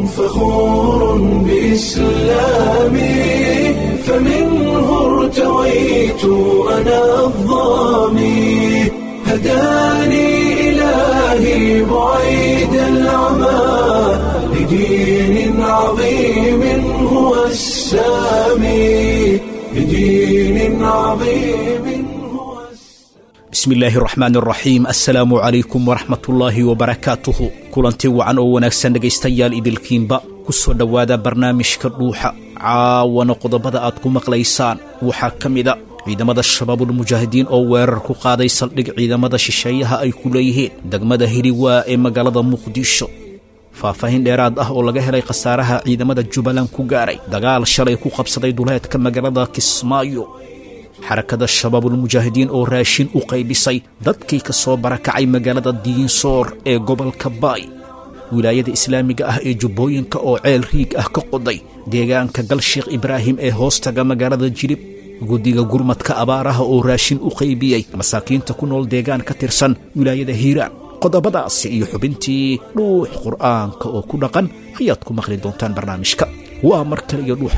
فخور بإسلامي فمنه ارتويت أنا الضامي هداني إلهي بعيد العمى لدين عظيم هو السامي لدين عظيم هو السامي bismi illaahi araxmaan araxiim assalaamu calaykum waraxmatullaahi wabarakaatuhu kulanti wacan oo wanaagsan dhegaystayaal idilkiinba ku soo dhowaada barnaamijka dhuuxa caawana qodobada aad ku maqlaysaan waxaa ka mida ciidamada shabaabulmujaahidiin oo weerar ku qaaday saldhig ciidamada shisheeyaha ay ku leeyihiin degmada hiliwaa ee magaalada muqdisho faahfaahin dheeraad ah oo laga helay khasaaraha ciidamada jubbaland ku gaaray dagaal shalay ku qabsaday duleedka magaalada kismaayo xarakada shabaabulmujaahidiin oo raashin u qaybisay dadkii ka soo barakacay magaalada diinsoor ee gobolka baay wilaayada islaamiga ah ee jubbooyinka oo ceel riig ah ka qoday deegaanka galsheekh ibraahim ee hoostaga magaalada jilib guddiga gurmadka abaaraha oo raashin u qaybiyey masaakiinta ku nool deegaan ka tirsan wilaayada hiiraan qodobadaasi iyo xubintii dhuux qur'aanka oo ku dhaqan ayaad ku maqli doontaan barnaamijka waa mar kale iyo dhuux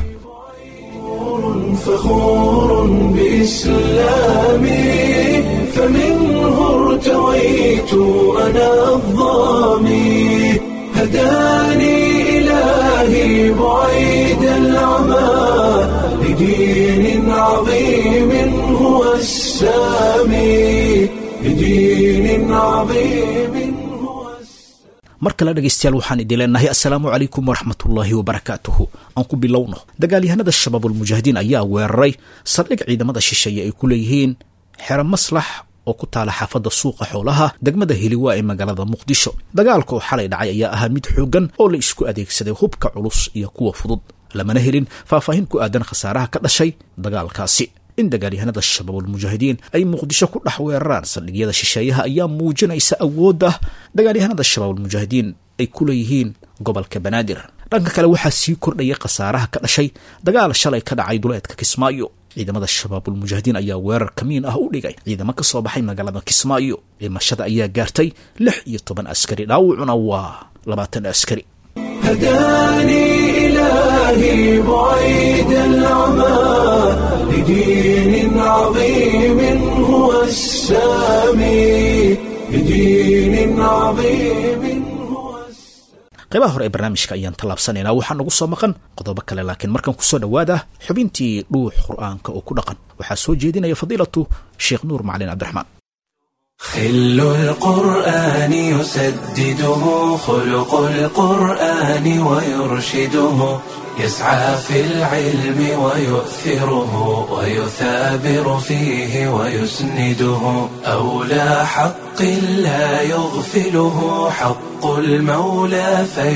فخور بإسلامي فمنه ارتويت أنا الضامي هداني إلهي بعيد العمى لدين عظيم هو السامي لدين عظيم هو السامي mar kale dhegaystayaal waxaan idin leenahay assalaamu calaykum waraxmatullaahi wabarakaatuhu aan ku bilowno dagaalyahanada shabaabulmujaahidiin ayaa weeraray saldhig ciidamada shisheeye ay ku leeyihiin xero maslax oo ku taala xaafadda suuqa xoolaha degmada hiliwaa ee magaalada muqdisho dagaalka oo xalay dhacay ayaa ahaa mid xooggan oo la isku adeegsaday hubka culus iyo kuwa fudud lamana helin faahfaahin ku aadan khasaaraha ka dhashay dagaalkaasi in dagaalyahanada shabaabulmujaahidiin ay muqdisho ku dhex weeraraan saldhigyada shisheeyaha ayaa muujinaysa awoodda dagaalyahanada shabaabulmujaahidiin ay ku leeyihiin gobolka banaadir dhanka kale waxaa sii kordhaya khasaaraha ka dhashay dagaal shalay ka dhacay duleedka kismaayo ciidamada shabaabulmujaahidiin ayaa weerar kamiin ah u dhigay ciidamo ka soo baxay magaalada kismaayo dhimashada ayaa gaartay lix iyo toban askari dhaawacuna waa labaatan askari هداني إلهي بعيد العمى لدين عظيم هو السامي لدين عظيم هو السامي qaybaha hore ee barnaamijka ayaan tallaabsanaynaa waxaa nagu soo maqan qodobo kale laakiin markan kusoo dhowaada xubintii dhuux qur'aanka oo ku dhaqan waxaa soo jeedinaya fadiilatu sheekh nuur macalin cabdiraxmaan خل القرآن يسدده خلق القرآن ويرشده يسعى في العلم ويؤثره ويثابر فيه ويسنده أولى حق لا يغفله حق المولى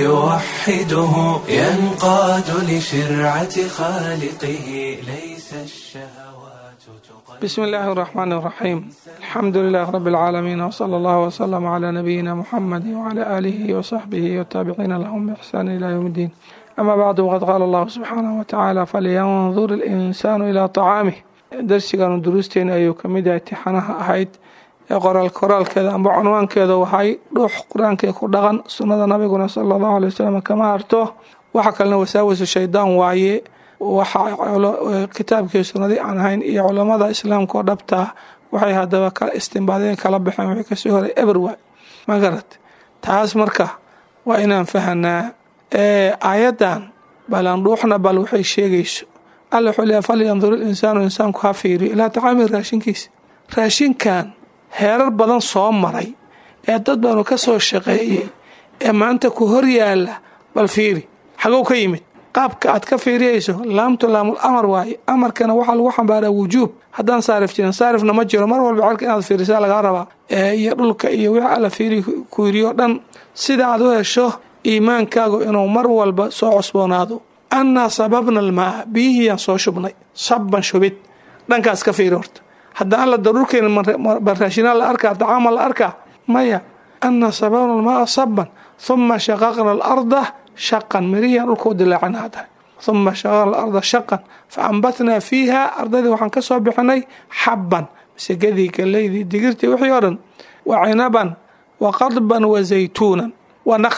فيوحده ينقاد لشرعة خالقه ليس الشهوات تقدم بسم الله الرحمن الرحيم الحمد لله رب العالمين وصلى الله وسلم على نبينا محمد وعلى آله وصحبه والتابعين لهم بإحسان إلى يوم الدين أما بعد وقد قال الله سبحانه وتعالى فلينظر الإنسان إلى طعامه درسigan duruusteena ayuu ka mid yahay tixanaha ahayd ee qoraal koraalkeeda amba cunwaankeeda waxay dhuux qur-aankee ku dhaqan sunnada nabiguna sala allahu alay wasalam kama harto waxa kalena wasaawasu shaydaan waaye waxa kitaabkii sunnadii aan ahayn iyo culammada islaamka oo dhabtaa waxay haddaba ka istimbaadeen kala baxeen wixii kasoo horay eberwa ma garat taas marka waa inaan fahanaa aayaddan balandhuuxna bal waxay sheegayso alla wuxuu leeyahay falyandur ilinsaanu insaanku ha fiiriyo ilaa tacaami raashinkiisa raashinkan heerar badan soo maray ee dad baanu ka soo shaqeeyey ee maanta ku hor yaala bal fiiri xagow ka yimid qaabka aad ka fiiriyayso laamtu laamul amar waaye amarkana waxaa lagu xambaaraa wujuub haddaan saarif jirin saarifna ma jiro mar walba cerka inaad fiirisaa lagaa rabaa iyo dhulka iyo wixii alla fiiri ku yiriyo dhan sida aad u hesho iimaankaagu inuu mar walba soo cosboonaado annaa sababna almaa biyihiyaan soo shubnay sabban shubid dhankaas ka fiiri horta haddaan alla daruurkeena baraashinaa la arkaa dacaama la arkaa maya annaa sababna almaa sabban huma shaqaqna alarda shaqan mirihiyaan dhulka u dilaacana hadda huma shaqaqna alarda shaqan fa ambatnaa fiiha ardaydii waxaan ka soo bixinay xabban masegadii galeydii digirtii wixii oo dhan wa cinaban wa qadban wa zaytuunan wa nakhla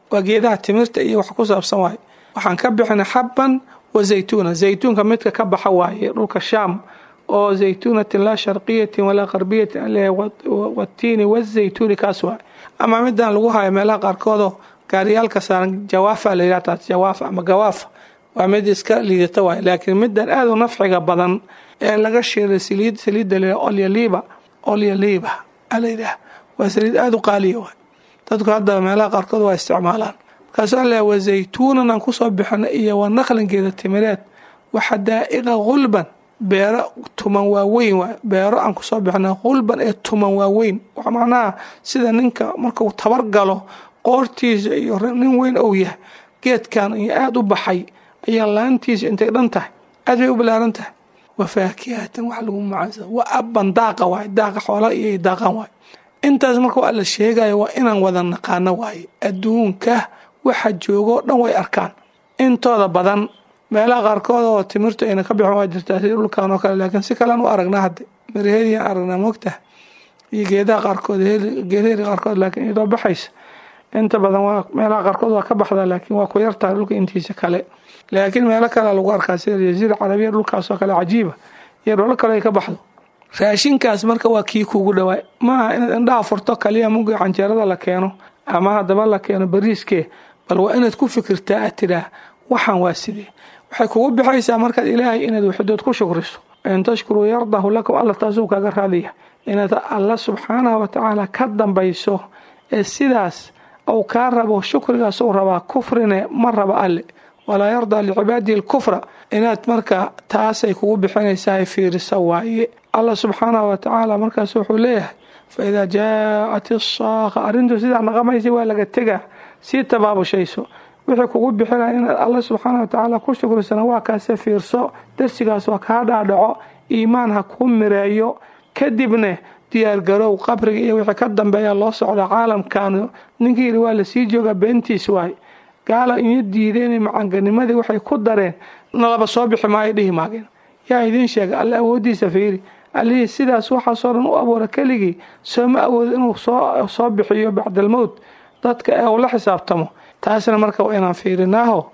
waa geedaha timirta iyo wax ku saabsan waaye waxaan ka bixinay xabban wa zaytuuna zaytuunka midka ka baxa waaye dhulka shaam oo zaytuunatin laa sharqiyatin walaa qarbiyatin aleh watiini wazaytuuni kaas waaye ama midaan lagu hayo meelaha qaarkoodoo gaariyaalka saaran jawaafa la yidhaha taas jawaafa ama gawaafa waa mid iska liidata waaye laakiin midan aad u nafciga badan ee laga shiiray saliid saliidda la olyaliiba olyaliiba ala yidhaah waa saliid aada u qaaliya waay dadku hadda meelaha qaarkood waa isticmaalaan markaasuu alle wa zaytuunan aan kusoo bixino iyo wa naqlingeeda timireed wa xadaa'iqa hulban beero tuman waaweyn waay beero aan kusoo bixino hulban ee tuman waaweyn wax macnaha sida ninka markuu tabar galo qoortiisa iyo nin weyn ou yahay geedkan iyo aada u baxay ayaa laantiisa intay dhan tahay aad bay u balaaran tahay wa faakihatan wax lagu macaansa wa abban daaqa waay daaqa xoola iyo daaqan waay intaas marka waa la sheegayo waa inaan wada naqaano waaye adduunka waxa joogoo dhan way arkaan intooda badan meelaha qaarkood oo timirtu ayna ka bixin waa jirtaa sida dhulkan oo kale laakiin si kalean u aragnaa hadde miraheediaan aragnaa moogtaha iyo geedaha qaarkood geedaheedi qaarkood laakiin iyadoo baxaysa inta badan waa meelaha qaarkood waa ka baxdaa laakiin waa ku yartahay dhulka intiisa kale laakiin meelo kalea lagu arkaa sida jaziira carabiya dhulkaasoo kale cajiiba iyo dholo kale ay ka baxdo raashinkaas marka waa kii kuugu dhawaay maaha inaad indhaha furto kaliya muga canjeerada la keeno ama haddaba la keeno bariiskee bal waa inaad ku fikirtaa aad tidhaah waxaan waa sidee waxay kugu bixaysaa markaad ilaahay inaad waxidood ku shukriso in tashkuruu yardahu lakum alla taasuu kaaga raadiya inaad alla subxaanahu watacaala ka dambayso ee sidaas uu kaa rabo shukrigaas uu rabaa kufrine ma raba alle walaa yardaa licibaadihi lkufra inaad marka taasay kugu bixinaysaa fiirisa waaye allah subxaanahu watacaala markaas wuxuu leeyahay fa idaa jaaat isaaqa arrintu sidaa naqamaysa waa laga tegaa sii tabaabushayso wixii kugu bixinaya inaad alla subxaana watacaala ku shukrisana waa kaase fiirso darsigaas waa kaa dhaadhaco iimaan ha kuu mireeyo kadibne diyaargarow qabriga iyo wixii ka dambeeya loo socda caalamkan ninkii yidhi waa lasii joogaa beentiis waay gaala iyo diideen macanganimadii waxay ku dareen nalaba soo bixi maayo dhihi maageen yaa idiin sheega alle awooddiisa fiiri allihii sidaas waxaasoo dhan u abuura keligii sooma awoodo inuu soo bixiyo bacdalmowt dadka ee uu la xisaabtamo taasna marka waa inaan fiirinaaho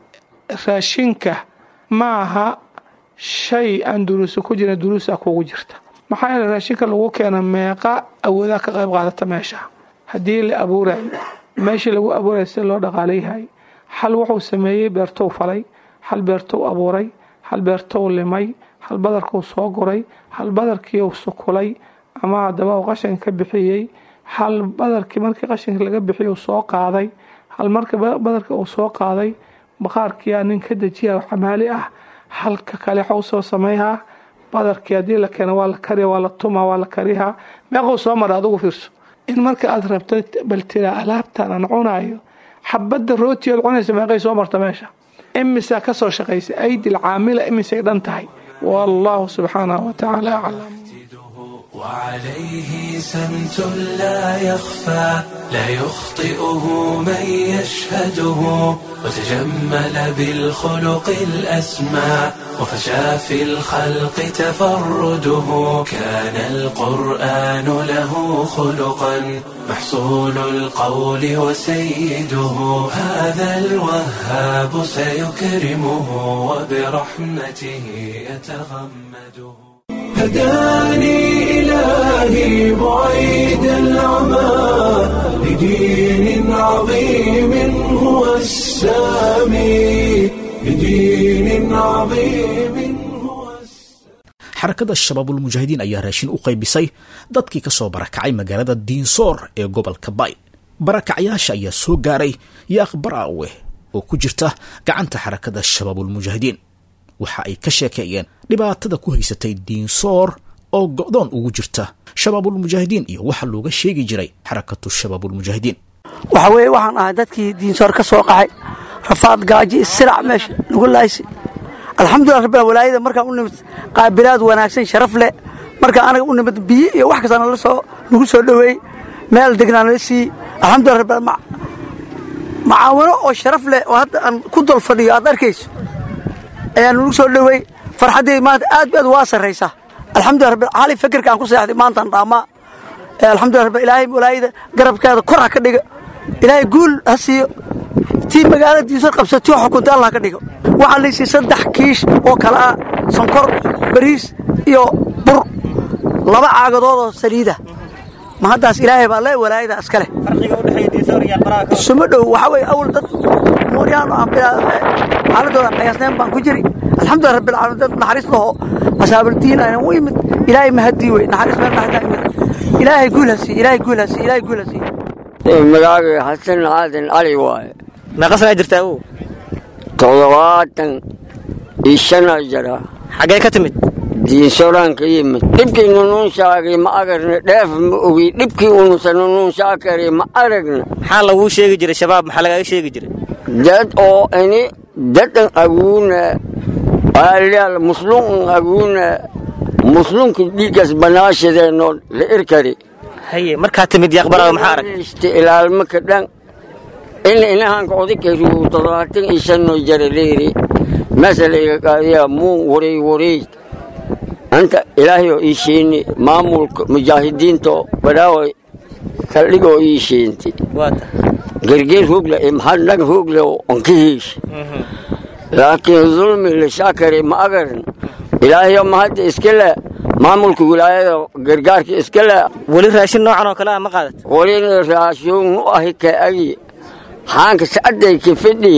raashinka maaha shay aan duruusa ku jirin duruusa kugu jirta maxaa yeele raashinka lagu keena meeqa awoodaa ka qayb qaadata meesha haddii la abuurayo meeshii lagu abuuraya sida loo dhaqaalayhay hal wuxuu sameeyey beertou falay hal beertou abuuray hal beertou limay hal badarkuu soo guray hal badarkiiu sukulay ama haddaba uu qashanka ka bixiyey hal badarkii markii qashanka laga bixiyay uu soo qaaday hal marka badarka uu soo qaaday baqaarkiyaa nin ka dejiya xamaali ah halka kale waxuu soo samayhaa badarkii haddii la keena waa la kariya waa la tumaa waa la karihaa meequu soo mara adugu fiirso in marka aad rabto bal tiraa alaabtan aan cunayo xabadda rooti ood cunaysa meeqay soo marta meesha imisaa ka soo shaqaysa aydil caamila imisay dhan tahay wallahu subxaanahu watacaala aclam وعليه سمت لا يخفى لا يخطئه من يشهده وتجمل بالخلق الأسمى وفشى في الخلق تفرده كان القرآن له خلقا محصول القول وسيده هذا الوهاب سيكرمه وبرحمته يتغمده هداني إلهي بعيد العمى لدين عظيم هو السامي لدين عظيم هو xarakada shabaabulmujaahidiin ayaa raashin u qaybisay dadkii ka soo barakacay magaalada diinsoor ee gobolka bay barakacyaasha ayaa soo gaaray yaaq baraawe oo ku jirta gacanta xarakada shabaabulmujaahidiin waxa ay ka sheekeeyeen dhibaatada ku haysatay diinsoor oo go'doon ugu jirta shabaabulmujaahidiin iyo waxa looga sheegi jiray xarakatu shabaabulmujaahidiin waxa weeye waxaan ahay dadkii diinsoor ka soo qaxay rafaad gaaji sirac meesha nagu laaysi alxamdulilah rabbil walaayada markaan u nimid qaabilaad wanaagsan sharaf leh markaan anaga u nimid biyo iyo wax kasta nala soo nagu soo dhoweey meel degnaa nala siiyey alxamdulilah rabbil macaawino oo sharaf leh oo hadda aan ku dol fadhiyo aad arkayso ayaa nagu soo dhoweey farxaddeyda maanta aad aad waa sarraysaa alxamdulilah rabbil hali fikirka aan ku seexday maantaan dhaamaa alxamdulilah rabbil ilaahay walaayada garabkeeda kor ha ka dhiga ilaahay guul ha siiyo tii magaalada diinsor qabsa tii xukunta allah ka dhigo waxaa laysiiy saddex kiish oo kale ah sonkor bariis iyo bur laba caagadoodoo saliida ma haddaas ilaahay baa le walaayada iska leh suma dhow waxaa weye awal dad mooryaan aan xaaladooda qiyaasneen baan ku jiri alxamdulilah rabbil caalamiin dad naxariis laho asaabuldiin aynan u imid ilaahay mahadii wey naxariis meel naxariis imid ilaahay guul ha siiye ilaahay guul ha siiye ilaahay guul ha siiye magacaaga xasan aadan cali waaye meeqa sanaa jirtaa awow toddobaatan iyo shanaa jira xaggee ka timid diinsoraan ka yimid dhibkii nunuunshaagay ma agarna dheef ma ogi dhibkii unusa nunuunshaakari ma aragna maxaa laguu sheegi jiray shabaab maxaa lagaaga sheegi jiray dad oo ini dadan aguuna aalaal musluun aguuna muslunka dhiiggas banaashadeenoo la irkari haye markaa timid yaqbaraaga maxaa arag ilaalma ka dhan in inahanka odikayru toddobaatan iyo shanoo jara leeri masalayga qaadiya muu waray waray anta ilaahay oo ii sheeni maamulka mujaahidiinta badhaaway saldhigoo ii sheenti waata gergeer hoogle iyo maxadnag hoogle oo onka heesh laakiin dulmi lishaakari ma agarin ilaahayo mahadda iska le maamulka wilaayada gargaarka iska le weli raashin noocan oo kale ah ma qaadat walina raashuun u ahi ka agi haanka sacadday ka fidhi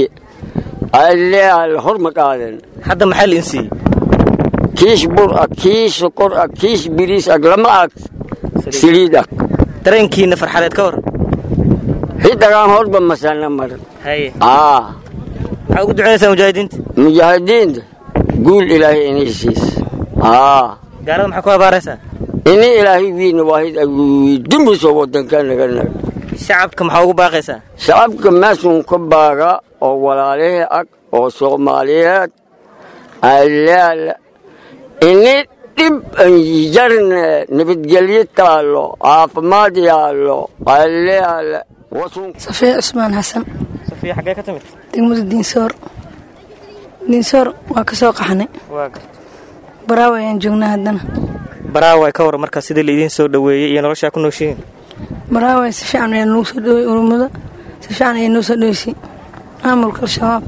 aleal hor ma qaadan hadda maxaa liin siiyey kiish bur ag kiish sokor ag kiish biriis ag lama ag saliid ag dareenkiina farxadeed ka hor hidagaan horba masana mar haye aa maxaa ugu ducaynaysaa mujaahidiinta mujaahidiinta guul ilaahay inay siis aa gaalada maxaa ku habaaraysaa ini ilaahay wiina waahid agudumiso wadanka naga naga shacabka maxaa ugu baaqaysaa shacabka meesun ka baaga oo walaalihii ag oo soomaaliyeed alaala ini dhib an jarne nabadgelyo taallo caafimaad yaallo alaala wasun safiya cusmaan xasan safiya xaggee ka timid degmada diinsoor diinsoor waa ka soo qaxnay waa garta baraawo ayaan joognaa haddana baraawa ka waran markaa sidii laidiin soo dhoweeyey iyo noloshaa ku nooshihiin baraawo si fiican ayaa nagu soo dhowey urumada si fiican ayaa noo soo dhoweysay maamulka al-shabaab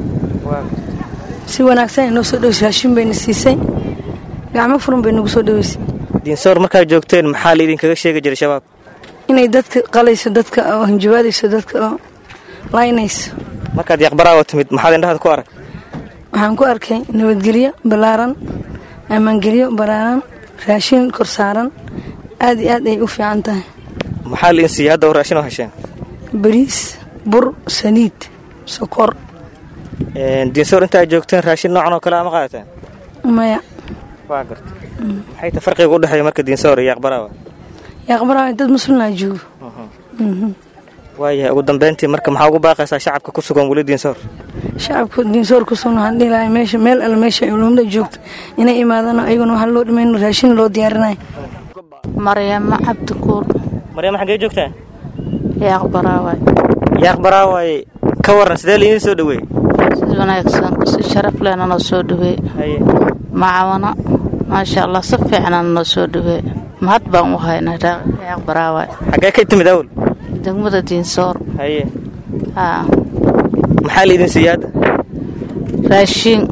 si wanaagsan ay noo soo dhoweysay raashin bayna siisay gacmo furan bay nagu soo dhoweysay diinsoor markaad joogteen maxaa laidinkaga sheegi jiray shabaab inay dadka qalayso dadka oo hanjabaadayso dadka oo laynayso markaad yaqbaraawa timid maxaad indhahaad ku arag waxaan ku arkay nabadgelyo ballaaran ammaangelyo ballaaran raashin kor saaran aad iyo aad ay u fiican tahay maxaa liin siiyey hadda oo raashin oo hesheen bariis bur saliid sokor diinsoor inta aad joogteen raashin noocan oo kale ama qaadateen maya waa garta maxay ta farqiga u dhexeeya marka diinsoor iyo yaqbaraawa yaqbaraawa dad muslimnaa joogo waayahay ugu dambeyntii marka maxaa ugu baaqaysaa shacabka ku sugan weli diinsoor shacabka diinsoor ku sugna waxaan dhihi lahay meesha meel alle meesha ay ulumada joogto inay imaadaan ayaguna waxaa loo dhimayno raashin loo diyaarinayo maryamo cabdikuul maryama xaggee joogtaan yaaqbaraawaay yaaqbaraawaay ka waran sidee laidiin soo dhoweeyey si wanaagsan si sharaf lehna noo soo dhaweey haye macawana maasha allah si fiicnana noo soo dhaweey mahad baan u haynaa yaaqbaraawaay xaggee ka timid awl degmada diinsoor haye haa maxaa laidin siiyey hadda raashiin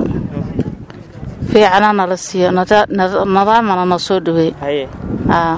fiicana nala siiyo nada- nada- nadaamana noo soo dhaweey haye haa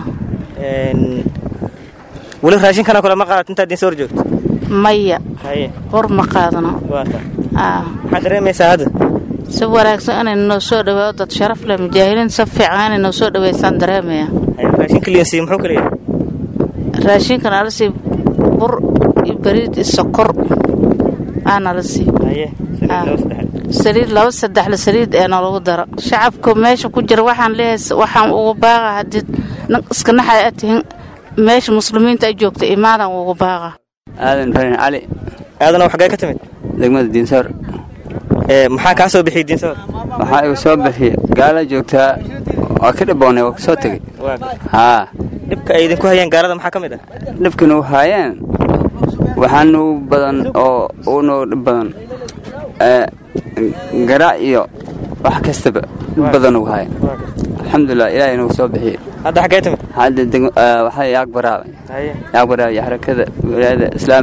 weli raashinkanoo kale ma qaadat intaad diinsoor joogto maya haye hor ma qaadano waata haa maxaad dareemaysaa hadda si wanaagsan inay noo soo dhaweeyo dad sharaf leh mujaahiliin si fiican inay noo soo dhaweysaan dareemaya haye raashinka liin siiyey muxuu kale yahay raashinka nala sii bur iyo bariid iyo sokor aa nala sii haye Ah. laba saddex saliid laba saddexle saliid ee nalagu daro shacabka meesha ku jira waxaan leeyahay waxaan ugu baaqa haddii nin iska naxay aad tihin meesha muslimiinta ay joogta imaadan ugu baaqa aadan ibraahim cali aadana xaggee ka timid degmada diinsoor ee maxaa kaa soo bixiyey diinsoor waxaa igu soo bixiya gaala joogtaa waa ka dhiboonay waa ka soo tegey waa garta haa dhibka ay idinku hayeen gaalada maxaa ka mid ah dhibkana u haayeen waxaa nugu badan oo uu noogu dhib badan ee, garaac iyo wax kastaba dhib badan ugu haaya alxamdulilah ilaahay nagu soo bixiyey hadda xaggee timid hadda deg- ee, waxaa yaag baraabay haye yaag baraabay xarakada wilaayada islaamiga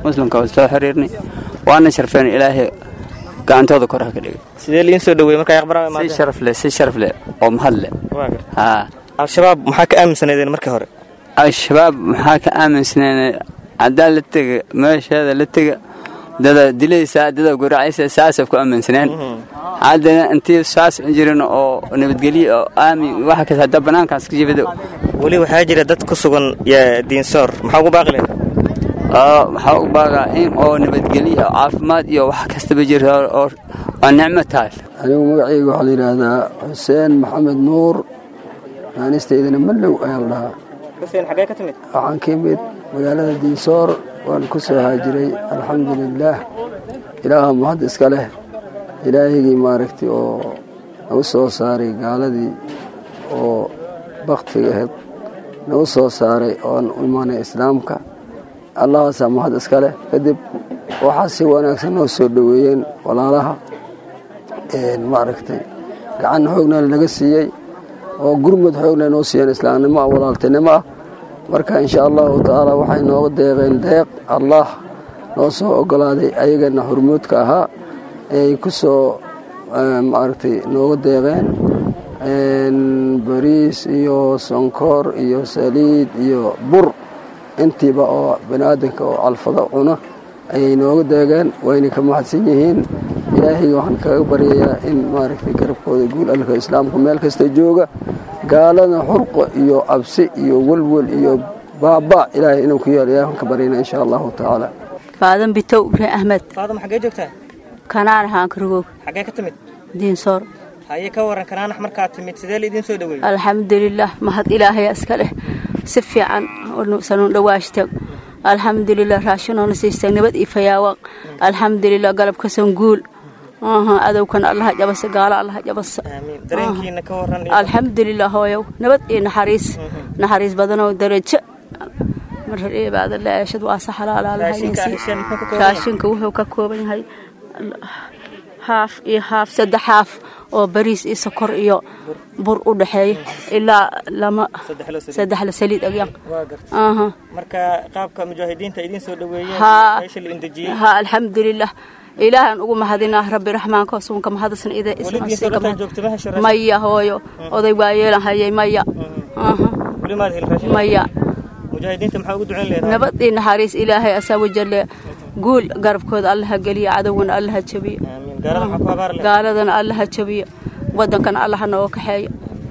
muslimka waa soo xiriirnay waana sharfeen ilaahay gacantooda kor ha ka dhigay sidee liin soo dhaweeyey markaa aqbara si sharaf leh si sharaf leh oo mahad leh haa al-shabaab maxaa ka aaminsaneedeen markii hore al-shabaab maxaa ka aaminsaneen haddaa la tega meesheeda la tega dada dilaysaa dada guracaysa saasay ku aaminsaneen haddana intii saas jirin oo nabadgelyo oo aamin waxa kasta hadda bannaankaas ka jibado weli waxaa jira dad ku sugan diinsoor maxaa ugu baaqi lahayd waxaa u baagaa in oo nabadgelyo oo caafimaad iyo wax kastaba jira oo waa nicmo tahay anigu magacayga waxaa la yidhaahdaa xuseen maxamed nuur naanistaydana mallow ayaa la dhahaa xuseen xaggee ka timid waxaan ka imid magaalada diinsoor waan ku soo haajiray alxamdu lilaah ilaaha mahad iska leh ilaahigii maaragtay oo nagu soo saaray gaaladii oo baktiga ahayd nagu soo saaray ooan u imaanay islaamka allahaasaa mahad iska leh kadib waxaa si wanaagsan noo soo dhoweeyeen walaalaha maaragtay gacan xoogna lanaga siiyey oo gurmud xoogna noo siiyeen islaamnimo ah walaaltinimo ah marka insha allahu tacaala waxay nooga deeqeen deeq allah noo soo ogolaaday ayagana hormuudka ahaa ay ku soo maaragtay nooga deeqeen bariis iyo sonkor iyo saliid iyo bur intiiba oo baniaadanka oo calfado cuno ayay nooga deegeen wayna ka mahadsan yihiin ilaahayga waxaan kaga baryayaa in maaragtay garabkooda guul alka islaamku meel kasta jooga gaalada xurqo iyo cabsi iyo welwel iyo baaba ilaahay inuu ku yeelo ilahay waan ka baryana insha allahu tacaala faadan bitow ibraahim ahmed faadama xaggee joogtaa kanaan ahaan karogoog xaggee ka timid diinsoor haye ka waran kanaanax markaad timid sidee la idiin soo dhaweeyey alxamdulilah mahad ilaahaya iska leh si fiican sanuun dhawaashta alxamdulilah raashinoona siistay nabad iyo fayaawan alxamdulilah galabkasan guul adowkan allaha jabasa gaalo allaha jabasa dareenkiina ka waran alxamdulilah hooyow nabad iyo naxariis naxariis badanoo darajo marcibaadalaashad waa saxalaalaalahaynraashinka wuxuu ka kooban yahay haaf iyo haaf saddex haaf oo bariis iyo sokor iyo bur u dhexeeya ilaa lama saddexla saliid agyan marka qaabka mujaahidiinta idiin soo dhaweeyeen meesha la indejiyey ha alxamdulilah ilaahan ugu mahadinaa rabbi raxmaanka suunka mahadsan ida maya hooyo oday waa yeelan hayay maya maya nabad iyo naxariis ilaahay asaa wajalle guul garabkooda allaha geliya cadowgana allaha jabiyo gaaladana allaha jabiyo wadankana allaha nooga kaxeeyo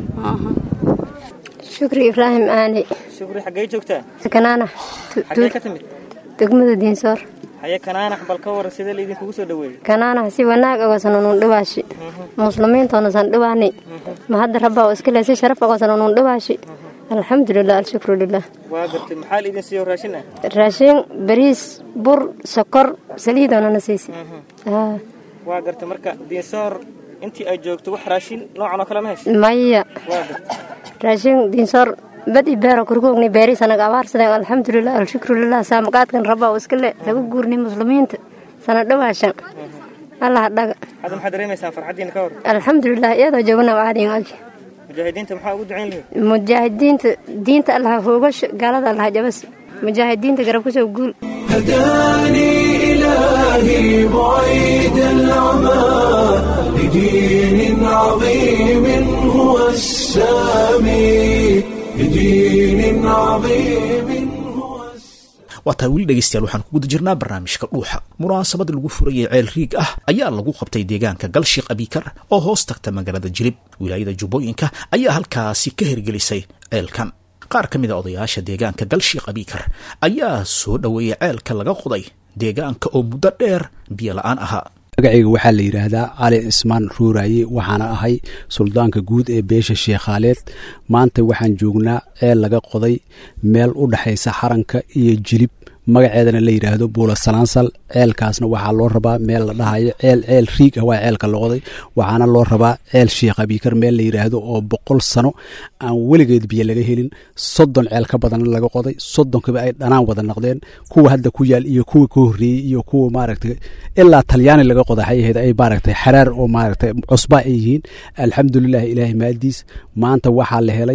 shukri ibraahim aani shukri xaggee joogtaa kanaanax xaggee ka timid degmada diinsoor haye kanaanax bal ka waran sidee laydinkugu soo dhaweeyey kanaanax si wanaag ogosanunun dhawaashi muslimiintoona dhawaani ma hadda rabba oo iska le si sharaf ogosanunun dhawaashi alxamdulilah alshukru lilah waa gartay maxaa laydin siiyo raashin ah raashin bariis bur sokor saliidoonana siisi waa gartay marka diinsoor intii ay joogto wax raashin noocan oo kale ma heshay maya waa gartay raashin diinsoor badi beero kurgoogni beeris anaga abaarsadeen alxamdulilah alshukru lilah saamaqaadkan rabba oo iska le lagu guurni muslimiinta sana dhawaashan allah dhaga hadda maxaad dareemaysaan farxaddiina ka hor alxamdulilah iyadoo joogna caadiin agi mujaahidiinta maxaa ugu ducayn lahayd mujaahidiinta diinta allah hoogasho gaalada allah jabas mujaahidiinta garab kusoo guul هداني إلهي بعيد العمى لدين عظيم هو السامي لدين عظيم waa tahay weli dhegaystayaal waxaan ku guda jirnaa barnaamijka dhuuxa munaasabad lagu furayay ceel riig ah ayaa lagu qabtay deegaanka galshiik abikar oo hoos tagta magaalada jilib wilaayada jubbooyinka ayaa halkaasi ka hirgelisay ceelkan qaar ka mid a odayaasha deegaanka galshiik abikar ayaa soo dhoweeyay ceelka laga qoday deegaanka oo muddo dheer biyo la-aan ahaa magacayga waxaa la yidhaahdaa cali ismaan ruuraaye waxaana ahay suldaanka guud ee beesha sheekhaaleed maanta waxaan joognaa ceel laga qoday meel u dhexaysa xaranka iyo jilib magaceedana la yidhaahdo buula salaansal ceelkaasna waxaa loo rabaa meel la dhahayo ceel ceel riig ah waa ceelka la qoday waxaana loo rabaa ceel sheekh abiikar meel la yidhaahdo oo boqol sano aan weligeed biyo laga helin soddon ceel ka badanna laga qoday soddonkiba ay dhanaan wada noqdeen kuwa hadda ku yaal iyo kuwa ka horreeyey iyo kuwa maaragtay ilaa talyaani laga qoday hayaheed ay maaragtay xaraar oo maaragtay cusba ay yihiin alxamdulilah ilaahay maadiis maanta waxaa la helay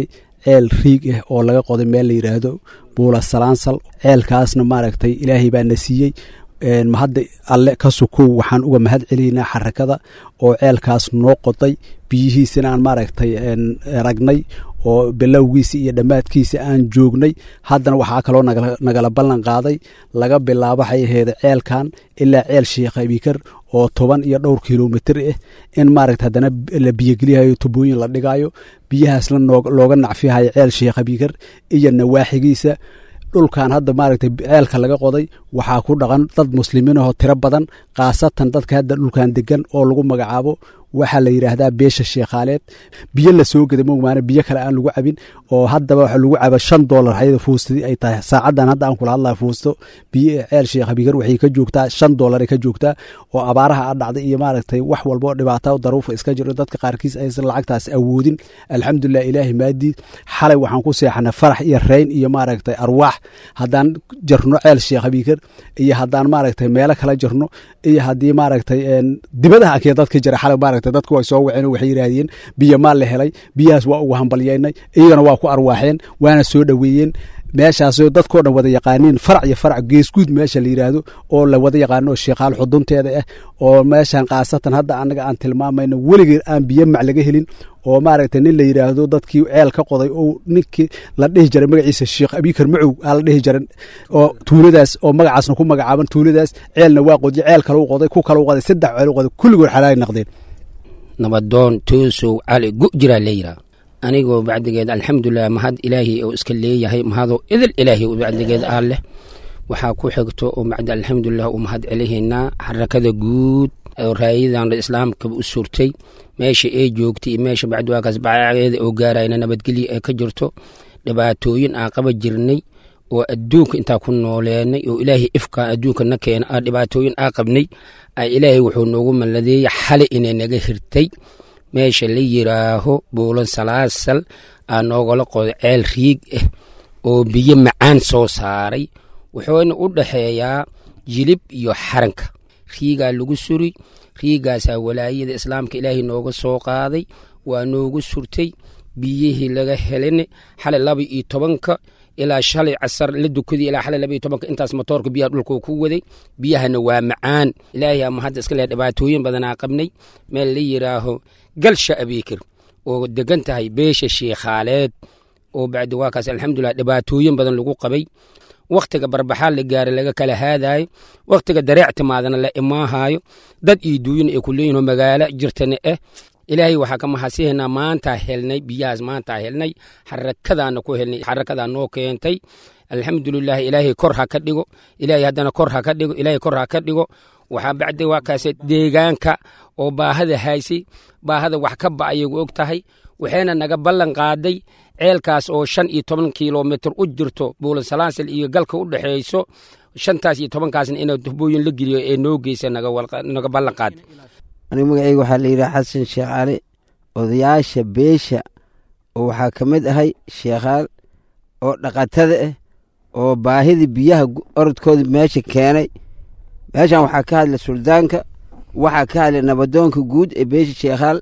ceel riig ah oo laga qoday meel la yidhaahdo buula salaansal ceelkaasna maaragtay ilaahay baa na siiyey mahadda alle ka sukow waxaan uga mahad celinaynaa xarakada oo ceelkaas noo qoday biyihiisina aan maaragtay ragnay oo bilowgiisa iyo dhammaadkiisa aan joognay haddana waxaa kaloo nagala ballan qaaday laga bilaabo waxay aheyd ceelkan ilaa ceel sheekh abikar oo toban iyo dhowr kilomitr ah in maaragta haddana la biyogeliyayo tubooyin la dhigayo biyahaasna looga nacfihayo ceel sheekh abikar iyo nawaaxigiisa dhulkan hadda maaragtay ceelka laga qoday waxaa ku dhaqan dad muslimiin ahoo tiro badan khaasatan dadka hadda dhulkan degan oo lagu magacaabo waxaa la yidhaahdaa beesha sheekhaaleed biyo la soo geda mogmaana biyo kale aan lagu cabin oo haddaba waxa lagu caba shan doolar hayada fuustadii ay tahay saacadan hadda aan kula hadlaya fuusto biyo ceel sheekh abigar waxay ka joogtaa shan doolar ay ka joogtaa oo abaaraha a dhacday iyo maaragtay wax walba oo dhibaata daruufa iska jiro dadka qaarkiis aysan lacagtaas awoodin alxamdulilah ilaahi maadii xalay waxaan ku seexanay farax iyo reyn iyo maaragtay arwaax haddaan jarno ceel sheekh abigar iyo haddaan maaragtay meelo kala jarno iyo haddii maaragtay dibadaha akee dadka jira xalay maaragtay dadku way soo waceen oo waxay yidhaahdeen biyo maal la helay biyahaas waa ugu hambalyaynay iyagana waa ku arwaaxeen waana soo dhoweeyeen meeshaasoo dadkoo dhan wada yaqaaniin farac iyo farac geesguud meesha la yidhaahdo oo la wada yaqaano oo sheekaal xudunteeda ah oo meeshan khaasatan hadda annaga aan tilmaamayno weligeed aan biyo mac laga helin oo maaragtay nin la yidhaahdo dadkii ceel ka qoday oo ninkii la dhihi jiray magaciisa sheekh abikar macow aa la dhihi jiray oo tuuladaas oo magacaasna ku magacaaban tuuladaas ceelna waa qodiye ceel kale u qoday ku kale u qoday saddex ceel u qoday kulligood xalaali naqdeen nabadoon toosow cali gu jiraa leeyiraa anigoo bacdigeed alxamdulilah mahad ilaahay oo iska leeyahay mahadoo idil ilaahay bacdigeed aa leh waxaa ku xigto oo bacdi alxamdulilah u mahad celihaynaa xarakada guud oo raayadan islaamkaba u surtay meesha ay joogtay iyo meesha bacdi waakaas bacageeda oo gaarayna nabadgelyo ay ka jirto dhibaatooyin aan qaba jirnay oo adduunka intaa ku nooleenay oo ilaahay ifkaa adduunka na keena aa dhibaatooyin aa qabnay a ilaahay wuxuu noogu malladeeyey xali inay naga hirtay meesha la yiraaho buulan salaasal aa noogala qoday ceel riig ah oo biyo macaan soo saaray wuxuuna u dhaxeeyaa jilib iyo xaranka riigaa lagu suri riigaasaa walaayada islaamka ilaahay nooga soo qaaday waa noogu surtay biyihii laga helin xalay laba iyo tobanka ilaa shalay casar la dukadii ilaa xalay laba iyo tobanka intaas matoorka biyaha dhulka ku waday biyahana waa macaan ilaahay ama hadda iska leh dhibaatooyin badanaa qabnay meel la yiraaho galsha abiikir oo degan tahay beesha sheekhaaleed oo bacdi waakaas alxamdulilah dhibaatooyin badan lagu qabay wakhtiga barbaxaa la gaaray laga kala haadaayo wakhtiga dareec timaadana la imaahaayo dad iyo duuyin ay ku leeyihin oo magaalo jirtana ah ilaahay waxaa ka mahadsihaynaa maantaa helnay biyahaas maantaa helnay xarakadaana ku helnay xarakadaa noo keentay alxamdulilah ilaahay kor ha ka dhigo ilaahay haddana kor ha ka dhigo ilaahay kor ha ka dhigo waxaa bacdi waa kaase deegaanka oo baahada haysay baahada wax ka ba'ayagu og tahay waxayna naga ballan qaaday ceelkaas oo shan iyo toban kilomitr u jirto buulansalaansal iyo galka u dhexeeyso shantaas iyo tobankaasna inaa tubooyin la geliyo ee noo geysa naga ballan qaaday anigu magacayga waxaa la yidhaha xasan sheekh cali odayaasha beesha oo waxaa ka mid ahay sheekhaal oo dhaqatada ah oo baahidii biyaha orodkooda meesha keenay meeshan waxaa ka hadlay suldaanka waxaa ka hadlay nabadoonka guud ee beesha sheekhaal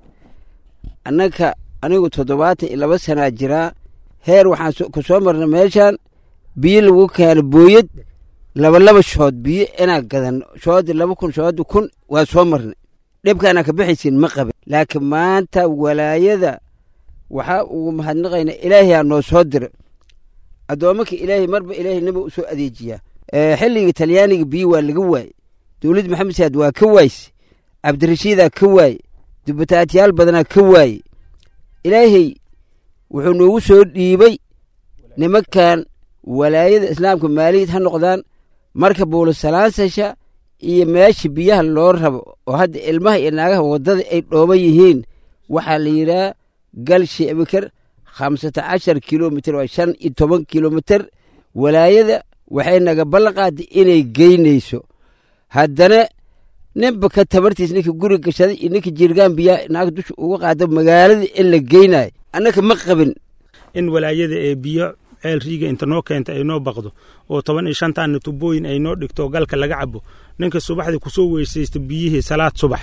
annaka anigu toddobaatan iyo laba sanaa jiraa heer waxaan ku soo marna meeshan biyo lagu keeno booyad labalaba shood biyo inaa gadan shoodi laba kun shoodi kun waa soo marnay dhibkaana ka bixaysin ma qabin laakiin maanta walaayada waxaa ugu mahadnaqaynaa ilaahay aa noo soo dira addoommaka ilaahay marba ilaahay naba u soo adeejiyaa xilliga talyaaniga biyo waa laga waaye dowlad maxamed saad waa ka waayse cabdirashiidaa ka waaye dubataatiyaal badanaa ka waaye ilaahay wuxuu noogu soo dhiibay nimankan walaayada islaamka maaliyad ha noqdaan marka buulasalaasasha iyo meesha biyaha loo rabo oo hadda ilmaha iyo naagaha waddada ay dhooban yihiin waxaa la yidhaha galshi abikar khamsata cashar kilomitr waa shan iyo toban kilomitr walaayada waxay naga ballan qaaday inay geynayso haddana ninba ka tabartiis ninka guri gashaday iyo ninka jirgaan biyaha naag dusha uga qaada magaalada in la geynayo annaka ma qabin in walaayada ee biyo ceel riiga inta noo keenta ay noo baqdo oo toban iyo shantaanna tubooyin ay noo dhigto galka laga cabo ninka subaxdii kusoo weysaysta biyihii salaad subax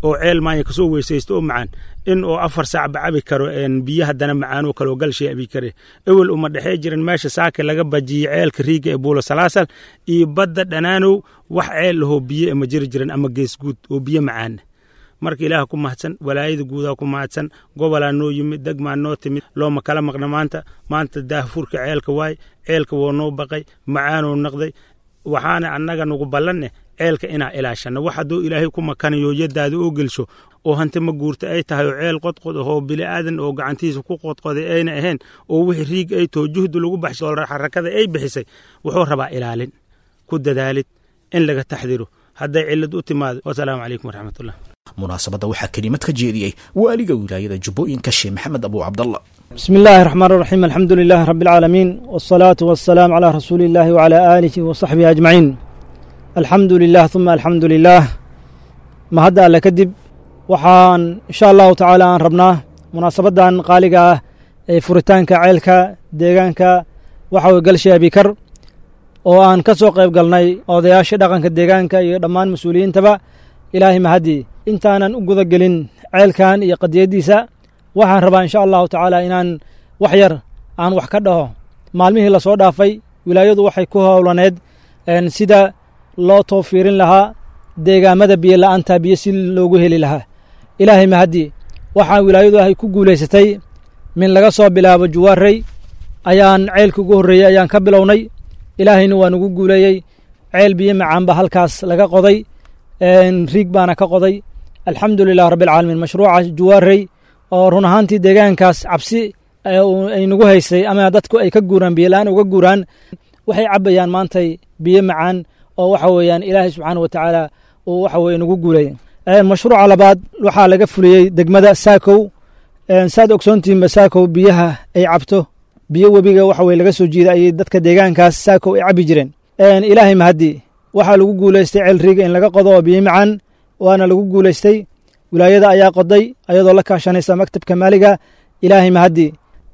oo ceel maanya kasoo weysaysto oo macaan in oo afar saacba cabi karo biyo haddana macaanoo kale oo galshay abi kare ewel uma dhexee jiran meesha saaka laga bajiyey ceelka riiga ee buulo salaasal iyo badda dhanaanow wax ceel lahoo biyo ama jiri jiran ama geesguud oo biyo macaana marka ilaah ku mahadsan walaayada guudaa ku mahadsan gobolaa noo yimid degmaa noo timid looma kala maqna maanta maanta daahfurka ceelka waay ceelka woo noo baqay macaanoo naqday waxaana annaga nagu ballanne ceelka inaa ilaashanno wax hadduu ilaahay ku makanayo yaddaada oo gelsho oo hanti ma guurta ay tahay oo ceel qodqod ahoo bili'aadan oo gacantiisa ku qodqoday ayna ahayn oo wixii riig ay taho juhdi lagu baxshay oo xarakada ay bixisay wuxuu rabaa ilaalin ku dadaalid in laga taxdiro hadday cillad u timaado wasalaamu calaykum waraxmatullah munaasabadda waxaa kelimad ka jeediyey waaliga wilaayada jubbooyinka sheekh maxamed abuu cabdallah بسم الله الرحمن الرحيم الحمد لله رب العالمين والصلاة والسلام على رسول الله وعلى آله وصحبه أجمعين الحمد لله ثم الحمد لله ما هدا ألا كدب وحان إن شاء الله تعالى أن ربنا مناسبة أن قالقة فرتانك عيلك ديغانك وحاو قلشي أبي كر وأن كسو قيب قلناي أودياش دقانك ديغانك يدمان مسؤولين تبا إلهي مهدي intaanan u guda gelin ceelkan iyo qadiyaddiisa waxaan rabaa insha allahu tacaala inaan wax yar aan wax ka dhaho maalmihii lasoo dhaafay wilaayadu waxay ku howlaneed sida loo toofiirin lahaa deegaamada biyo la'aanta biyo si loogu heli lahaa ilaahay mahaddi waxaa wilaayadu ahay ku guulaysatay min laga soo bilaabo juwaarey ayaan ceelka ugu horreeyey ayaan ka bilownay ilaahayna waa nugu guuleeyey ceel biyo macaan ba halkaas laga qoday riig baana ka qoday alxamdu lilah rabbi alcaalamiin mashruuca juwaarey oo run ahaantii deegaankaas cabsi ay nagu haysay ama dadku ay ka guuraan biyola-aan uga guuraan waxay cabbayaan maantay biyo macaan oo waxa weeyaan ilaahay subxaana wa tacaala uu waxa weye nagu guulayay mashruuca labaad waxaa laga fuliyey degmada saakow saad ogsoontihinba saakow biyaha ay cabto biyo webiga waxa weye laga soo jiida ayay dadka deegaankaas saakow ay cabbi jireen ilaahay mahaddi waxaa lagu guulaystay ceel riiga in laga qodo oo biyo macaan waana lagu guulaystay wilaayada ayaa qoday ayadoo la kaashanaysa maktabka maaliga ilaahay mahaddi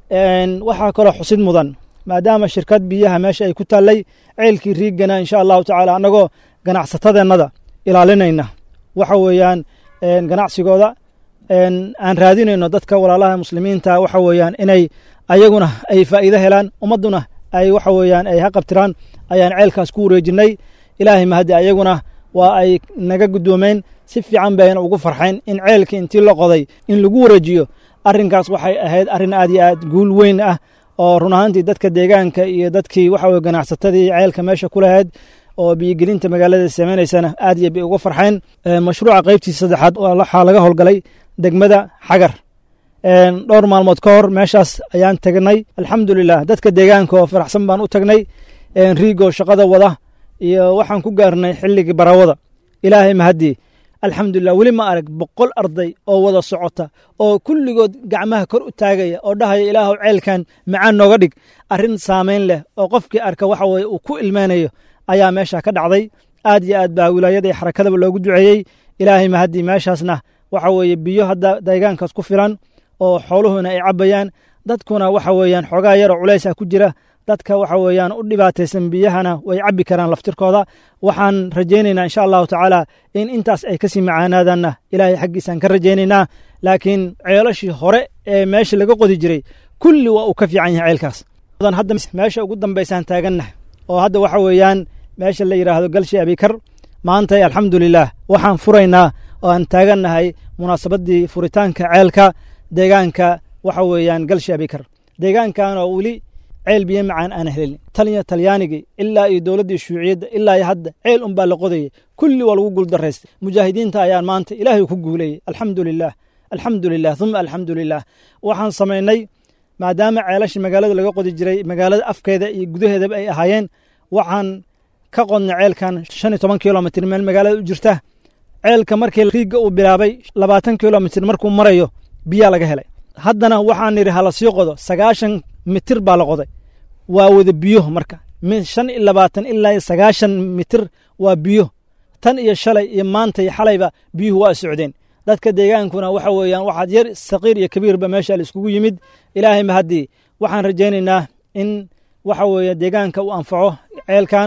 waxaa kaloo xusid mudan maadaama shirkad biyaha meesha ay ku taallay ceelkii riigana insha allahu tacaala annagoo ganacsatadeennada ilaalinayna waxa weeyaan ganacsigooda aan raadinayno dadka walaalaha muslimiinta waxa weeyaan inay ayaguna ay faa'iido helaan ummadduna ay waxa weeyaan ay haqabtiraan ayaan ceelkaas ku wareejinnay ilaahay mahaddi ayaguna waa ay naga guddoomeen si fiican bayna ugu farxayn in ceelka intii la qoday in lagu wareejiyo arrinkaas waxay ahayd arrin aad iyo aad guul weyn ah oo run ahaantii dadka deegaanka iyo dadkii waxa weye ganacsatadii ceelka meesha ku lahayd oo biyogelinta magaalada samaynaysana aad iyo bay uga farxeen mashruuca qaybtiisa saddexaad waxaa laga howlgalay degmada xagar dhowr maalmood ka hor meeshaas ayaan tagnay alxamdulilah dadka deegaanka oo faraxsan baan u tagnay riigoo shaqada wada iyo waxaan ku gaarnay xilligii barawada ilaahay mahaddi alxamdulilah weli ma arag boqol arday oo wada socota oo kulligood gacmaha kor u taagaya oo dhahaya ilaahow ceelkan macaan nooga dhig arrin saamayn leh oo qofkii arka waxa weye uu ku ilmeynayo ayaa meesha ka dhacday aad iyo aad baa wilaayada iyo xarakadaba loogu duceeyey ilaahay mahaddi meeshaasna waxa weeye biyo hadda deegaankaas ku filan oo xooluhuna ay cabbayaan dadkuna waxa weeyaan xoogaa yaroo culays ah ku jira dadka waxa weeyaan u dhibaataysan biyahana way cabbi karaan laftirkooda waxaan rajaynaynaa insha allahu tacaala in intaas ay kasii macaanaadaanna ilaahay xaggiisaan ka rajaynaynaa laakiin ceelashii hore ee meesha laga qodi jiray kulli waa uu ka fiican yahay ceelkaas hadda meesha ugu dambaysaan taagannaha oo hadda waxa weeyaan meesha la yidhaahdo galshi abikar maanta alxamdulilah waxaan furaynaa oo aan taagannahay munaasabaddii furitaanka ceelka deegaanka waxa weeyaan galshi abikar deegaankan oo weli ceel biyo macaan aan helin taliya talyaanigii ilaa iyo dowladdii shuuciyadda ilaa iyo hadda ceel unbaa la qodayay kulli waa lagu guuldaraystay mujaahidiinta ayaan maanta ilaahay ku guuleeyey alxamdu lilah alxamdu lilah uma alxamdu lilah waxaan samaynay maadaama ceelashii magaalada laga qodi jiray magaalada afkeeda iyo gudaheedaba ay ahaayeen waxaan ka qodnay ceelkan shan iyo toban kilomitr meel magaalada u jirta ceelka markii riigga uu bilaabay labaatan kilomitr markuu marayo biyaa laga helay haddana waxaan nidhi hala sii qodo sagaashan mitir baa la qoday waa wada biyo marka shan iyo labaatan ilaa sagaashan mitir waa biyo tan iyo shalay iyo maanta iyo xalayba biyuhu waa socdeen dadka deegaankuna waxa weeyaan waxaad yar saqiir iyo kabiirba meesha la iskugu yimid ilaahay mahaddii waxaan rajaynaynaa in waxa weeye deegaanka uu anfaco ceelkan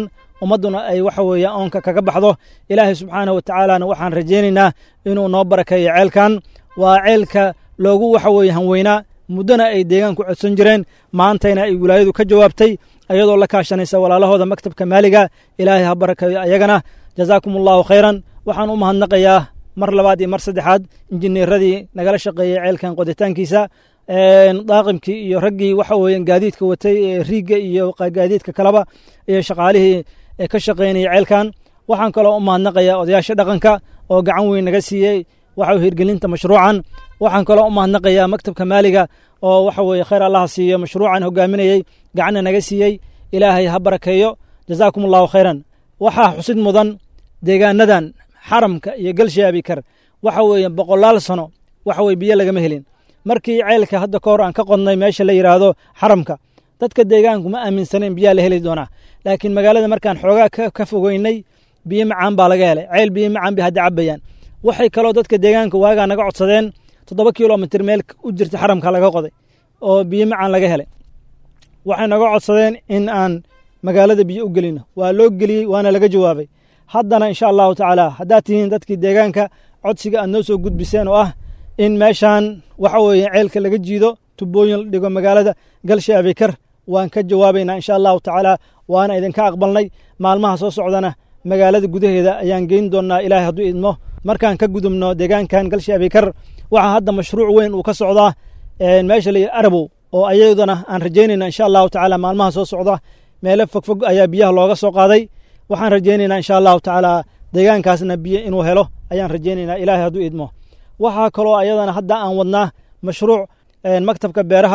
ummadduna ay waxa weeye oonka kaga baxdo ilaahay subxaanahu wa tacaalana waxaan rajaynaynaa inuu noo barakeeyo ceelkan waa ceelka loogu waxa weeye hanweynaa muddona ay deegaanku codsan jireen maantayna ay wilaayadu ka jawaabtay ayadoo la kaashanaysa walaalahooda maktabka maaliga ilaahay ha barakeeyo ayagana jazaakum allahu khayran waxaan u mahadnaqayaa mar labaad iyo mar saddexaad injineeradii nagala shaqeeyey ceelkan qoditaankiisa daaqimkii iyo raggii waxa weeye gaadiidka watay ee riigga iyo gaadiidka kaleba iyo shaqaalihii ka shaqaynayay ceelkan waxaan kaloo u mahadnaqayaa odayaasha dhaqanka oo gacan weyn naga siiyey waxa hirgelinta mashruucan waxaan kaloo u mahadnaqayaa maktabka maaliga oo waxa weeye khayr allaha siiyo mashruucan hogaaminayey gacanna naga siiyey ilaahay ha barakeeyo jazaakum allahu khayran waxaa xusid mudan deegaanadan xaramka iyo galshaabikar waxa weeye boqolaal sano waxa weye biyo lagama helin markii ceelka hadda ka hor aan ka qodnay meesha la yidhaahdo xaramka dadka deegaanku ma aaminsanen biyaa la heli doonaa laakiin magaalada markaan xoogaa ka fogeynay biyo macaan baa laga helay ceel biyo macaan bay hadda cabayaan waxay kaloo dadka deegaanka waagaa naga codsadeen toddoba kilomitr meel u jirta xaramka laga qoday oo biyo macaan laga helay waxay naga codsadeen in aan magaalada biyo u gelino waa loo geliyey waana laga jawaabay haddana insha allahu tacaala haddaad tihiin dadkii deegaanka codsiga aad noo soo gudbiseen oo ah in meeshaan waxa weeye ceelka laga jiido tubooyin la dhigo magaalada galsha abikar waan ka jawaabaynaa insha allahu tacaala waana idinka aqbalnay maalmaha soo socdana magaalada gudaheeda ayaan geyn doonnaa ilaahay hadduu idmo markaan ka gudubno deegaankan galsha abikar waxaa hadda mashruuc weyn uu ka socdaa meesha la arabow oo ayadana aan rajaynayna insha allahu tacaala maalmaha soo socda meelo fogfog ayaa biyaha looga soo qaaday waxaan rajaynaynaa insha allahu tacaala deegaankaasna biyo inuu helo ayaan rajaynaynaa ilaahay hadduu idmo waxaa kaloo ayadana hadda aan wadnaa mashruuc maktabka beeraha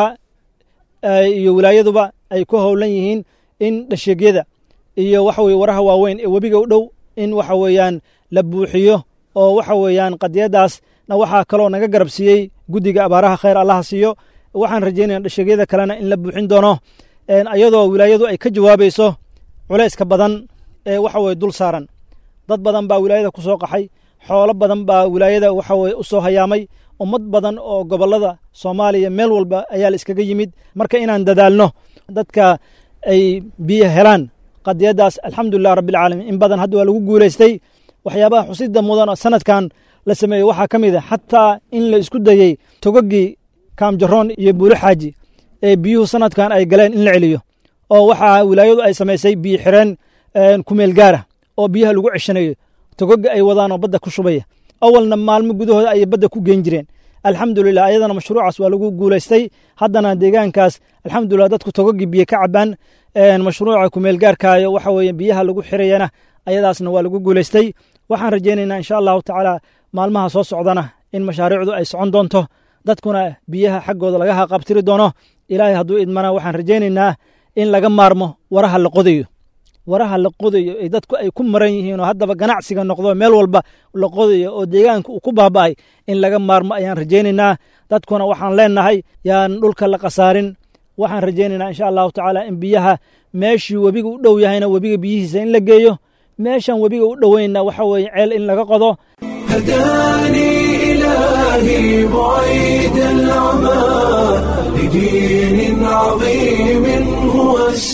iyo wilaayaduba ay ku howlan yihiin in dhasheegyada iyo waxa weye waraha waaweyn ee webiga u dhow in waxa weeyaan la buuxiyo oo waxa weeyaan qadiyadaasna waxaa kaloo naga garab siiyey guddiga abaaraha khayr allaha siiyo waxaan rajaynaya dhasheegyada kalena in la buuxin doono ayadoo wilaayadu ay ka jawaabayso culayska badan ee waxa weye dul saaran dad badan baa wilaayada ku soo qaxay xoolo badan baa wilaayada waxa weye u soo hayaamay ummad badan oo gobollada soomaaliya meel walba ayaa la iskaga yimid marka inaan dadaalno dadka ay biyo helaan qadiyadaas alxamdulilah rabbilcaalamiin in badan hadda waa lagu guulaystay waxyaabaha xusida mudan oo sanadkan la sameeyey waxaa ka mid a xataa in la isku dayey togogii kaamjaroon iyo buulo xaaji ee biyuhu sanadkan ay galeen in la celiyo oo waxaa wilaayadu ay samaysay biyo xireen kumeel gaara oo biyaha lagu ceshanayo togoga ay wadaan oo badda ku shubaya awalna maalmo gudahooda ayay badda ku geen jireen alxamdulilah ayadana mashruucaas waa lagu guulaystay haddana deegaankaas alxamdulilah dadku togogii biyo ka cabaan mashruuca kumeel gaarkaayo waxa weeye biyaha lagu xirayana ayadaasna waa lagu guulaystay waxaan rajaynaynaa insha allahu tacaala maalmaha soo socdana in mashaariicdu ay socon doonto dadkuna biyaha xaggooda laga haqabtiri doono ilaahay hadduu idmana waxaan rajaynaynaa in laga maarmo waraha la qodayo waraha la qodayo ee dadku ay ku maran yihiin oo haddaba ganacsiga noqdo meel walba la qodayo oo deegaanka uu ku baaba'ay in laga maarmo ayaan rajaynaynaa dadkuna waxaan leenahay yaan dhulka la khasaarin waxaan rajaynaynaa insha allahu tacaala in biyaha meeshii webiga u dhow yahayna webiga biyihiisa in la geeyo meeshan webiga u dhoweynna waxa weeye ceel in laga qodo هداني إلهي بعيد العمى لدين عظيم هو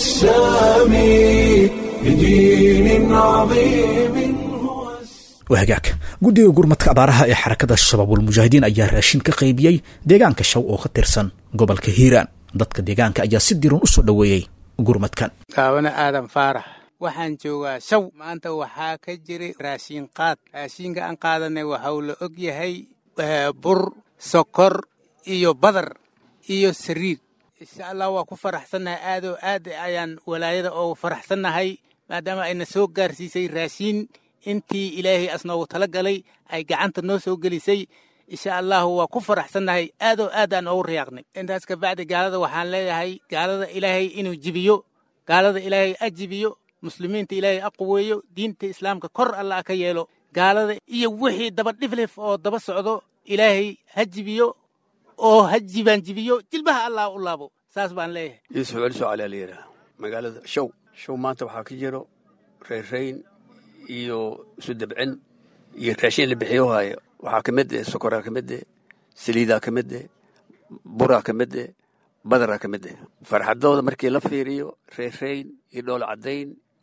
السامي لدين عظيم waa hagaag guddiga gurmadka abaaraha ee xarakada shabaabulmujaahidiin ayaa raashin ka qaybiyey deegaanka shaw oo ka tirsan gobolka hiiraan dadka deegaanka ayaa si diran u soo dhoweeyey gurmadkan gaabana aadan faarax waxaan joogaa shaw maanta waxaa ka jiray raashin qaad raashinka aan qaadanay waxau la og yahay bur sokor iyo badar iyo sariid insha allah waa ku faraxsannahay aadoo aad ayaan walaayada oogu faraxsannahay maadaama ayna soo gaarsiisay raashiin intii ilaahay asnoogu tala galay ay gacanta noo soo gelisay insha allahu waa ku faraxsannahay aadoo aad aan oogu riyaaqnay intaas kabacdi gaalada waxaan leeyahay gaalada ilaahay inuu jibiyo gaalada ilaahay a jibiyo muslimiinta ilaahay a quweeyo diinta islaamka kor allah ka yeelo gaalada iyo wixii daba dhiflif oo daba socdo ilaahay ha jibiyo oo ha jibaanjibiyo jilbaha allah u laabo saas baan leeyahay yuusuf celiso cali alayidhaah magaalada show show maanta waxaa ka jiro reerrayn iyo isu dabcin iyo raashin la bixiyo haayo waxaa ka mid eh sokoraa ka mid eh saliidaa ka mid eh buraa ka mid eh badaraa ka mid eh farxadooda markii la fiiriyo reerrayn iyo dhool caddayn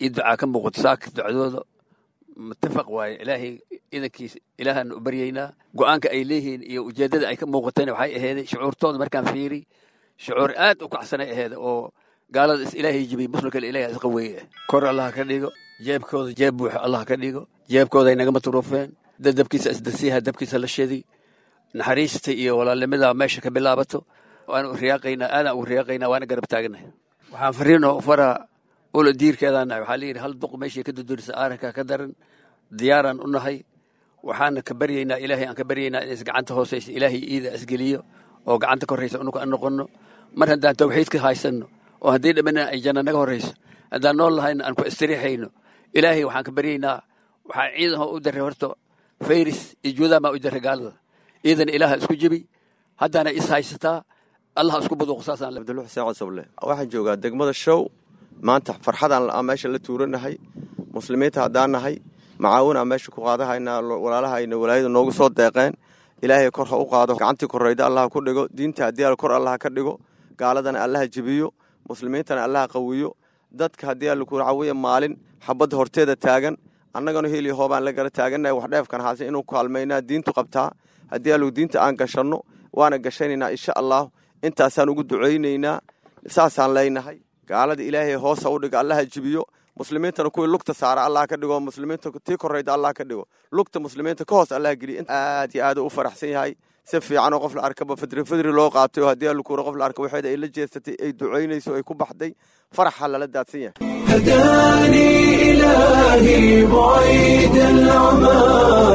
iyo ducaa ka muuqato saaka ducadooda mutafaq waaye ilaahay idankiisa ilaahaan u baryaynaa go'aanka ay leeyihiin iyo ujeeddada ay ka muuqatana waxay aheeday shucuurtooda markaan fiiri shucuur aad u kacsanay aheeda oo gaalada is ilaahay jibiyey muslimkale ilahay isqa weeye kor allah ka dhigo jeebkooda jeeb buuxa allah ka dhigo jeebkooda ay naga matruufeen dad dabkiisa isdasiiha dabkiisa la shadi naxariista iyo walaalnimada meesha ka bilaabato waan u riyaaqaynaa aadaan ugu riyaaqaynaa waana garab taaganahay waxaan fariin oo faraa ula diirkeedaan nahay waxaa layidhi hal duq meeshii ka dudurisa aaranka ka daran diyaaraan u nahay waxaana ka baryaynaa ilaahay aan ka baryaynaa in is gacanta hoosaysa ilaahay iida isgeliyo oo gacanta koraysa unuka aan noqonno mar haddaan tawxiidka haysanno oo haddii dhamana ay janna naga horrayso haddaan nool lahayna aan ku istiriixayno ilaahay waxaan ka baryaynaa waxaa ciidan u daray horta fayris iyo juudaamaa u daray gaalada ciidan ilaaha isku jebi haddaana is haysataa allah isku buduuq saasaan abdulux xuseen cosoble waxaan joogaa degmada show maanta farxadaan aan meesha la tuuranahay muslimiinta haddaan nahay macaawin aan meesha ku qaadahaynaa walaalahayna walaayada noogu soo deeqeen ilaahay kor ha u qaado gacantii korrayda allah ku dhigo diinta haddii al kor allah ka dhigo gaaladana allaha jebiyo muslimiintana allaha qawiyo dadka haddii alla ku cawiya maalin xabadda horteeda taagan annagana heliyo hoobaan la gara taagannahay wax dheefkan haase inuu kaalmaynaa diintu qabtaa haddii allu diinta aan gashanno waana gashanaynaa insha allah intaasaan ugu ducaynaynaa saasaan leynahay gaalada ilaahay hoosa u dhiga allaha jibiyo muslimiintana kuwii lugta saara allah ka dhigo muslimiinta tii korrayda allah ka dhigo lugta muslimiinta ka hoos allah geliya aad iyo aad u faraxsan yahay si fiican oo qof la arkaba fadri fadri loo qaatay oo haddii allukuura qof la arka waxeeda ay la jeesatay ay ducaynayso ay ku baxday faraxa lala daadsan yahay هداني إلهي بعيد العمى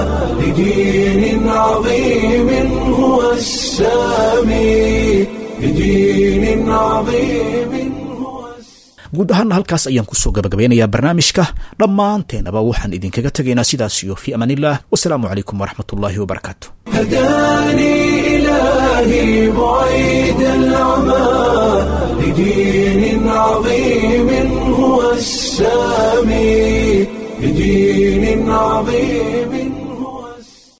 لدين عظيم هو السامي لدين عظيم guud ahaana halkaas ayaan kusoo gabagabeynayaa barnaamijka dhammaanteenaba waxaan idinkaga tegaynaa sidaas iyo fii amaaniillah wasalaamu calaykum waraxmatullaahi wabarakaatu هداني إلهي بعيد العمى لدين عظيم هو السامي لدين عظيم